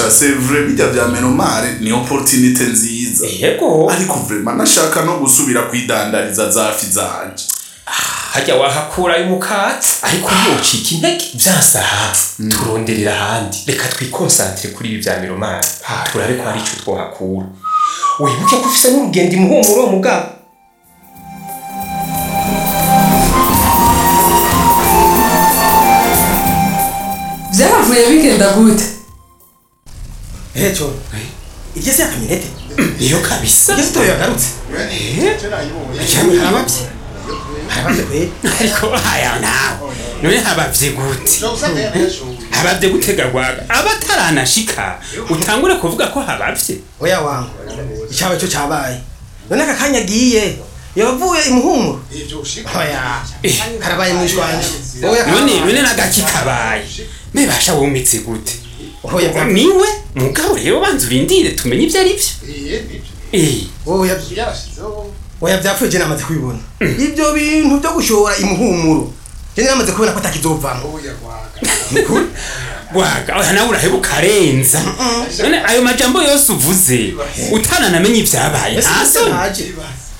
sha c'est vrai bijya vya menomare ni opportunité nziza yego ariko vraiment nashaka no gusubira kwidandariza za fi zanje hajya wahakura umukatsi ariko yocika intege vyasaha turonderera ahandi reka twikonsantire kuri ibi vya miromari turabe ko hari ico twohakura wibuke ko ufise n'urugendo imuhumuro mugabo byaravuye bigenda gute Hecho. Iryo se yakamenete. iyo kabisa Iryo sito yagarutse. Cyane harabavye. Harabavye kwe. ariko aya nawe none habavye gute habavye gutega rwaga abataranashika utangure kuvuga ko habavye Oya wangu. Icyaba cyo cabaye. None aka kanya agiye. Yavuye imuhumuro. Oya. Karabaye mwishwanje. Oya. none none nagaki kabaye mebasha wumitse gute Oya bwa. niwe mugabo rero banza urindire tumenye ivyo ari vyo Eh, Oya. Oya byapfuye je namaze kubibona. Ibyo bintu byo gushora imuhumuro. Je namaze kubona ko atakizovamo. rwaga oya nawe uraheba ukarenza none ayo majambo yose uvuze utananamenye ivyabaye ntaso Ntaje.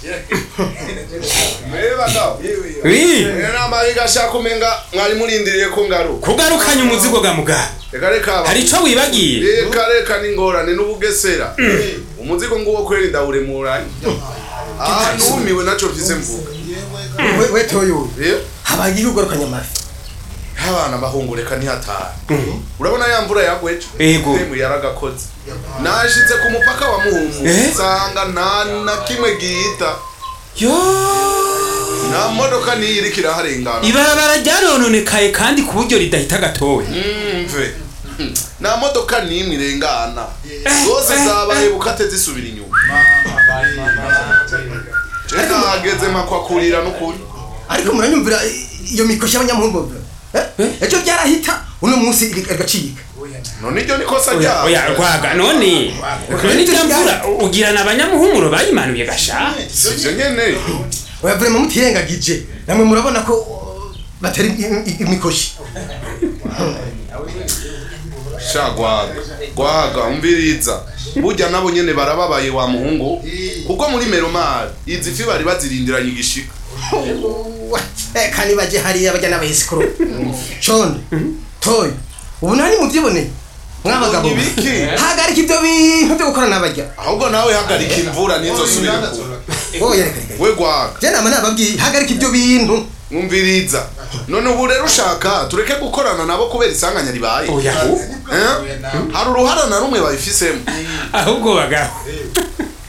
Eh, nama igashaka umenga mwari murindiriye ko ngaruka kugarukanya umuzigo ga mugabo reka reka aba- hari ico wibagiye reka reka n'ingorane n'ubugesera umuzigo nguwo kweri ndawuremuranye aha numiwe naco mfise mvuga We we toyo. Eh, Habaye igorokanya amafi. abana bahungureka ntihataha urabona ya mvura yagwejo Ego. Emwe yaragakoze nashitse ku mupaka wa muhungu Eh? nsanga nta na kimwe gihita yo nta modoka niyo iriko iraharengana ibarabara ryarononekaye kandi ku buryo ridahita gatowe mve nta modoka n'imwe irengana zose zabaye bukate zisubira inyuma je nahageze makwakurira n'ukuri ariko muranyumvira i- iyo mikoshi y'abanyamuhumuro Eh? ejo byarahita uno munsi igacika none iryo ni kosa oya ryabo oya rwaga none none irya mvura ugirana abanyamuhumuro bayimanuye gasha sivyo nyene oya vrema mutirengagije namwe murabona ko uh, batari i- i- imikoshi sha gwaga gwaga umviriza burya nabo nyene barababaye wa muhungu kuko muri meromari izi fi bari bazirindiranye igishika Eh, kandi baje hariya bajya n'abayisikoro shone toyo ubu nani mubyibone mwabagabo Ibiki? hagarika ibyo bintu byo gukora n'abajya ahubwo nawe hagarika imvura ntizosubire kuba oya reka reka we gwaga je nama nababwiye hagarika ibyo bintu mwumviriza none ubu rero ushaka tureke gukorana nabo kubera isanganya ribaye oya Eh? hari uruhara na rumwe babifisemo ahubwo bagabo